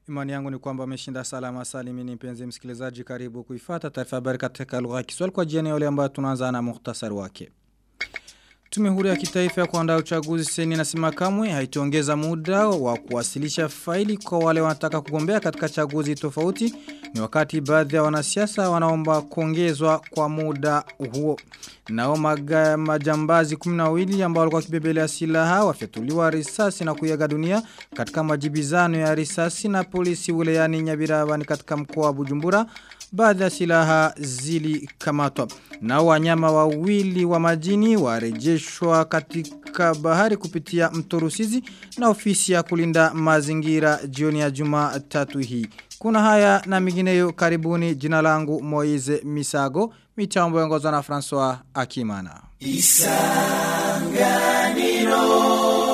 Imani yangu ni kwamba umeshinda salama salimini mpenzi msikilizaji karibu kuifata taarifa habari katika lugha ya Kiswahili kwa jioni yale ambayo tunaanza na muhtasari wake. Tume huru ya kitaifa ya kuandaa uchaguzi seni nasema kamwe haitaongeza muda wa kuwasilisha faili kwa wale wanataka kugombea katika chaguzi tofauti ni wakati baadhi ya wanasiasa wanaomba kuongezwa kwa muda huo. Nao maga, majambazi 12 ambao walikuwa kibebelea silaha wafyatuliwa risasi na kuyaga dunia katika majibizano ya risasi na polisi wilayani Nyabirabani katika mkoa wa Bujumbura baadhi ya silaha zilikamatwa. Na wanyama wawili wa majini warejeshwa katika bahari kupitia mto Rusizi na ofisi ya kulinda mazingira jioni ya Jumatatu hii. Kuna haya na mingineyo karibuni jina langu Moize Misago, mitambo yongozwa na François Akimana. Isanganiro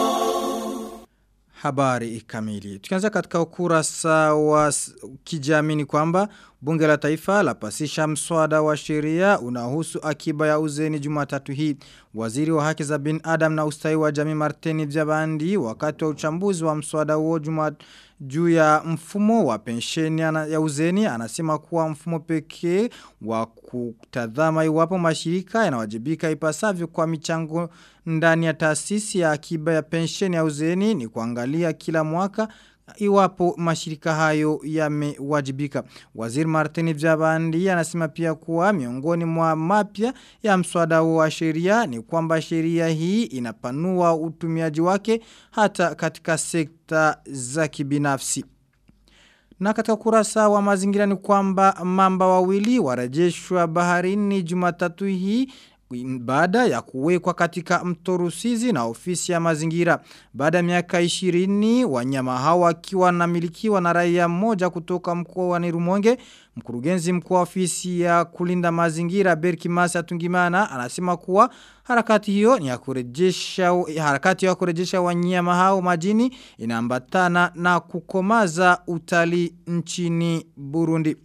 habari kamili. Tukianza katika ukurasa wa kijamii kwamba bunge la taifa la pasisha mswada wa sheria unahusu akiba ya uzeni Jumatatu hii. Waziri wa haki za bin Adam na ustawi wa jamii Martini Jabandi wakati wa uchambuzi wa mswada huo Jumatatu juu ya mfumo wa pensheni ya uzeni anasema kuwa mfumo pekee wa kutadhama iwapo mashirika yanawajibika ipasavyo kwa michango ndani ya taasisi ya akiba ya pensheni ya uzeni ni kuangalia kila mwaka iwapo mashirika hayo yamewajibika. Waziri Martini Jabandi anasema pia kuwa miongoni mwa mapya ya mswada wa sheria ni kwamba sheria hii inapanua utumiaji wake hata katika sekta za kibinafsi. Na katika kurasa wa mazingira ni kwamba mamba wawili warejeshwa baharini Jumatatu hii baada ya kuwekwa katika mto Rusizi na ofisi ya mazingira. Baada ya miaka 20 wanyama hawa wakiwa namilikiwa na raia mmoja kutoka mkoa wa Nirumonge, mkurugenzi mkuu wa ofisi ya kulinda mazingira Berki Masa Tungimana anasema kuwa harakati hiyo ni ya kurejesha harakati ya kurejesha wanyama hao majini inaambatana na kukomaza utalii nchini Burundi.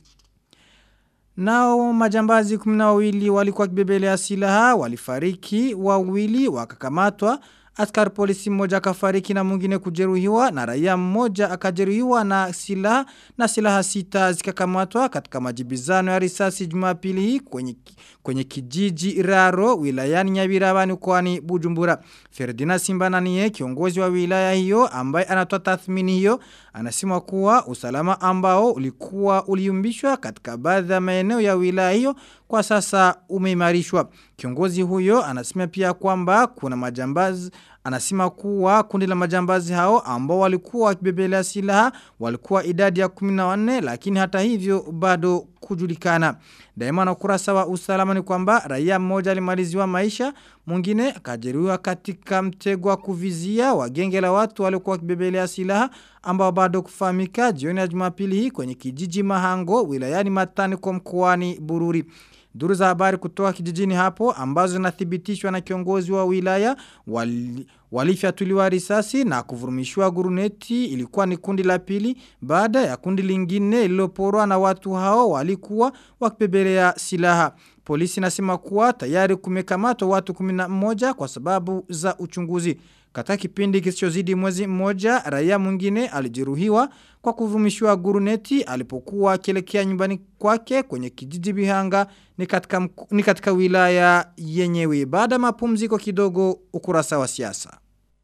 Nao majambazi kuminawili walikuwa kibebelea silaha, walifariki, wawili, wakakamatwa, askari polisi mmoja akafariki na mwingine kujeruhiwa na raia mmoja akajeruhiwa na silaha na silaha sita zikakamatwa katika majibizano ya risasi Jumapili hii kwenye kwenye kijiji Raro wilayani Nyabirabani kwani Bujumbura. Ferdinand Simbananiye kiongozi wa wilaya hiyo ambaye anatoa tathmini hiyo anasema kuwa usalama ambao ulikuwa uliumbishwa katika baadhi ya maeneo ya wilaya hiyo kwa sasa umeimarishwa. Kiongozi huyo anasema pia kwamba kuna majambazi Anasema kuwa kundi la majambazi hao ambao walikuwa wakibebelea silaha walikuwa idadi ya 14 lakini hata hivyo bado kujulikana. Daima na kurasa wa usalama ni kwamba raia mmoja alimaliziwa maisha, mwingine akajeruhiwa katika mtego wa kuvizia wa genge la watu waliokuwa wakibebelea silaha ambao bado kufahamika jioni ya Jumapili hii kwenye kijiji Mahango wilayani Matani kwa mkoani Bururi. Duru za habari kutoka kijijini hapo ambazo zinathibitishwa na kiongozi wa wilaya wali, walifyatuliwa risasi na kuvurumishwa guruneti ilikuwa ni kundi la pili baada ya kundi lingine liloporwa na watu hao walikuwa wakibebelea silaha. Polisi nasema kuwa tayari kumekamatwa watu 11 kwa sababu za uchunguzi. Katika kipindi kisichozidi mwezi mmoja, raia mwingine alijeruhiwa kwa kuvumishiwa guruneti alipokuwa akielekea nyumbani kwake kwenye kijiji Bihanga ni katika, ni katika wilaya yenyewe. Baada mapumziko kidogo ukurasa wa siasa.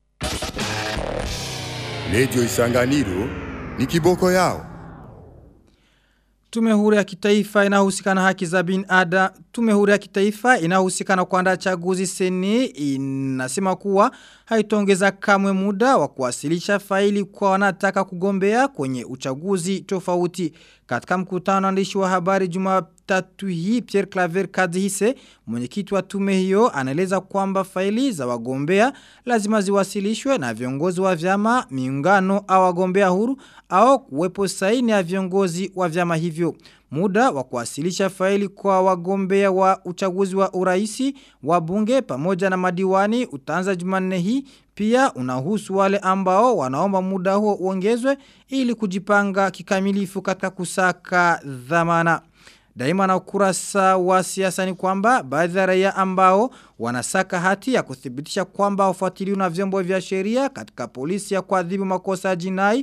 Lejo Isanganiro ni kiboko yao. Tume huru ya kitaifa inahusika na haki za binada. Tume huru ya kitaifa inahusika na kuandaa chaguzi seni inasema kuwa haitongeza kamwe muda wa kuwasilisha faili kwa wanataka kugombea kwenye uchaguzi tofauti. Katika mkutano waandishi wa habari Jumatatu hii Pierre Claver Kadhise mwenyekiti wa tume hiyo anaeleza kwamba faili za wagombea lazima ziwasilishwe na viongozi wa vyama, miungano au wagombea huru au kuwepo saini ya viongozi wa vyama hivyo. Muda wa kuwasilisha faili kwa wagombea wa uchaguzi wa uraisi, wa bunge pamoja na madiwani utaanza jumanne hii pia unahusu wale ambao wanaomba muda huo uongezwe ili kujipanga kikamilifu katika kusaka dhamana. Daima na ukurasa wa siasa ni kwamba baadhi ya raia ambao wanasaka hati ya kuthibitisha kwamba wafuatiliwa na vyombo vya sheria katika polisi ya kuadhibu makosa ya jinai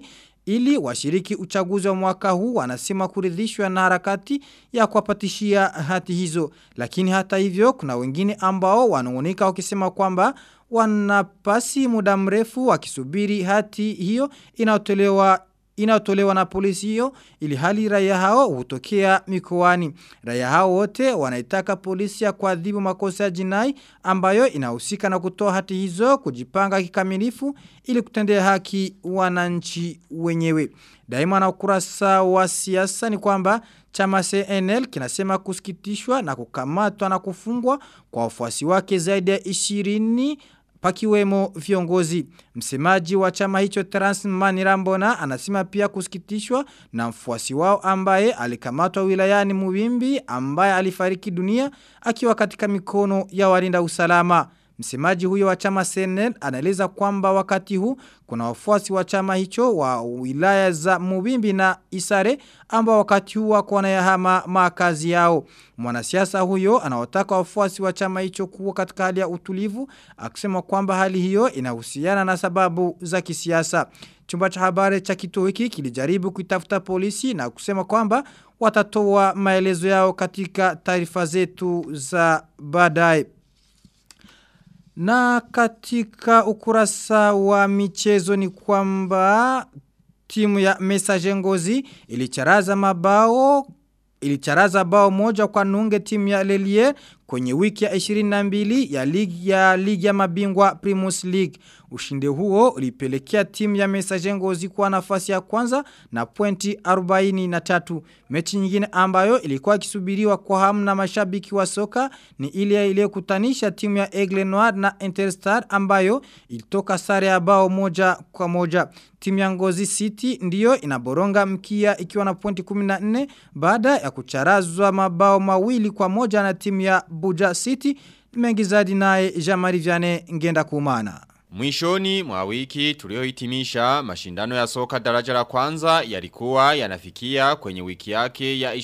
ili washiriki uchaguzi wa mwaka huu wanasema kuridhishwa na harakati ya kuwapatishia hati hizo. Lakini hata hivyo kuna wengine ambao wanaonika wakisema kwamba wanapasi muda mrefu wakisubiri hati hiyo inayotolewa inayotolewa na polisi hiyo ili hali raia hao hutokea mikoani. Raia hao wote wanaitaka polisi ya kuadhibu makosa ya jinai ambayo inahusika na kutoa hati hizo kujipanga kikamilifu ili kutendea haki wananchi wenyewe. Daima na ukurasa wa siasa ni kwamba chama CNL kinasema kusikitishwa na kukamatwa na kufungwa kwa wafuasi wake zaidi ya 20 pakiwemo viongozi. Msemaji wa chama hicho Terence Manirambona anasema pia kusikitishwa na mfuasi wao ambaye alikamatwa wilayani Mubimbi ambaye alifariki dunia akiwa katika mikono ya walinda usalama. Msemaji huyo wa chama CNL anaeleza kwamba wakati huu kuna wafuasi wa chama hicho wa wilaya za Mubimbi na Isare ambao wakati huu wako wanayahama makazi yao. Mwanasiasa huyo anawataka wafuasi wa chama hicho kuwa katika hali ya utulivu akisema kwamba hali hiyo inahusiana na sababu za kisiasa. Chumba cha habari cha kituo hiki kilijaribu kuitafuta polisi na kusema kwamba watatoa maelezo yao katika taarifa zetu za baadaye. Na katika ukurasa wa michezo ni kwamba timu ya Messager Ngozi ilicharaza mabao ilicharaza bao moja kwa nunge timu ya Lelier kwenye wiki ya 22 ya ligi ya ligi ya mabingwa Primus League. Ushindi huo ulipelekea timu ya Messager Ngozi kwa nafasi ya kwanza na pointi 43. Mechi nyingine ambayo ilikuwa ikisubiriwa kwa hamu na mashabiki wa soka ni ile iliyokutanisha timu ya Aigle Noir na Interstar ambayo ilitoka sare ya bao moja kwa moja. Timu ya Ngozi City ndiyo inaboronga mkia ikiwa na pointi 14 baada ya kucharazwa mabao mawili kwa moja na timu ya Buja City mengi zaidi naye Jamari Viane ngenda kumana. Mwishoni mwa wiki tuliohitimisha mashindano ya soka daraja la kwanza yalikuwa yanafikia kwenye wiki yake ya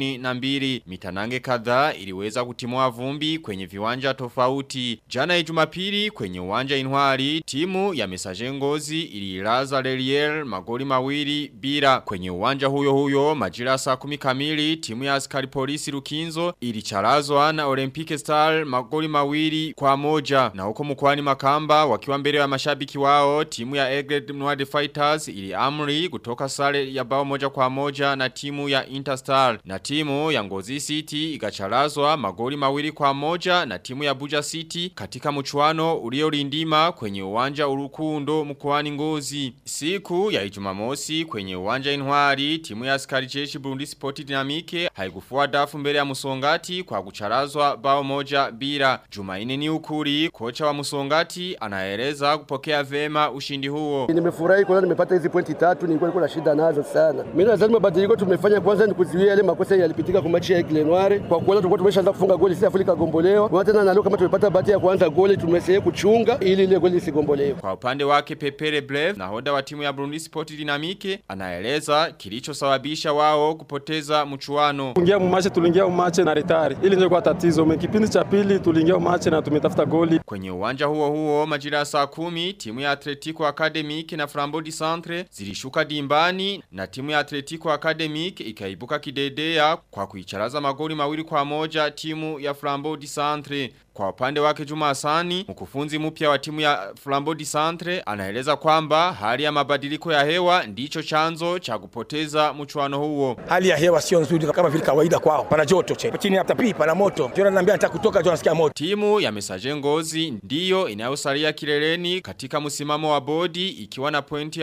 22 mitanange kadhaa iliweza kutimua vumbi kwenye viwanja tofauti. Jana ya Jumapili kwenye uwanja Intwari timu ya Messager Ngozi ililaza Lelier magoli mawili bila kwenye uwanja huyo huyo majira saa 10 kamili timu ya askari polisi Rukinzo ilicharazwa na Olympic Star magoli mawili kwa moja na huko mkoani Makamba wakiwa mbele ya mashabiki wao timu ya Egred Noir Fighters ili amri kutoka sare ya bao moja kwa moja na timu ya Interstar na timu ya Ngozi City ikacharazwa magoli mawili kwa moja na timu ya Buja City katika mchuano uliolindima kwenye uwanja urukundo mkoani Ngozi siku ya Ijumamosi kwenye uwanja Intwari timu ya askari jeshi Burundi Sport Dynamique haikufua dafu mbele ya Musongati kwa kucharazwa bao moja bila Jumaine ni ukuri kocha wa Musongati anaeleza kuweza kupokea vema ushindi huo. Nimefurahi kwanza nimepata hizi pointi tatu, nilikuwa niko na shida nazo sana. Mimi nadhani mabadiliko tumefanya kwanza ni kuzuia yale makosa yalipitika kwa mechi ya Glenoire. Kwa kuona tulikuwa tumeshaanza kufunga goli sisi Afrika gombolewa. Kwa tena na leo kama tumepata bahati ya kuanza goli tumeseye kuchunga ili ile goli isigombolewe. Kwa upande wake Pepere Blev nahodha wa timu ya Burundi Sport Dynamique anaeleza kilichosababisha wao kupoteza mchuano. Kuingia mumache tuliingia mumache na retari. Ili ndio kwa tatizo. Kipindi cha pili tuliingia mumache na tumetafuta goli. Kwenye uwanja huo huo majira saa kumi timu ya Atletico Academic na Flambeau du Centre zilishuka dimbani na timu ya Atletico Academic ikaibuka kidedea kwa kuicharaza magoli mawili kwa moja timu ya Flambeau du Centre. Kwa upande wake Juma Hasani, mkufunzi mpya wa timu ya Flambeau du Centre anaeleza kwamba hali ya mabadiliko ya hewa ndicho chanzo cha kupoteza mchuano huo. Hali ya hewa sio nzuri kama vile kawaida kwao. Pana joto che. Chini hapa pipa pana moto. Jona ananiambia nataka kutoka Jona nasikia moto. Timu ya Messager Ngozi ndiyo inayosalia kileleni katika msimamo wa bodi ikiwa na pointi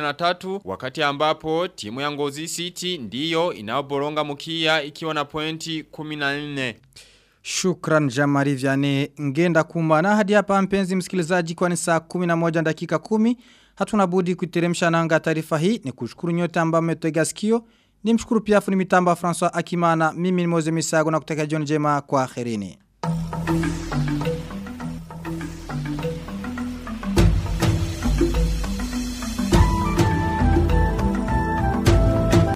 43 wakati ambapo timu ya Ngozi City ndiyo inayoboronga mkia ikiwa na pointi 14. Shukran Jamari Vyane ngenda kumana hadi hapa mpenzi msikilizaji kwa ni saa 11 dakika 10 hatuna budi kuiteremsha nanga taarifa hii ni kushukuru nyote ambao mmetega sikio ni mshukuru pia fundi mitambo François Akimana mimi ni Moze Misago na kutaka jioni njema kwa akhirini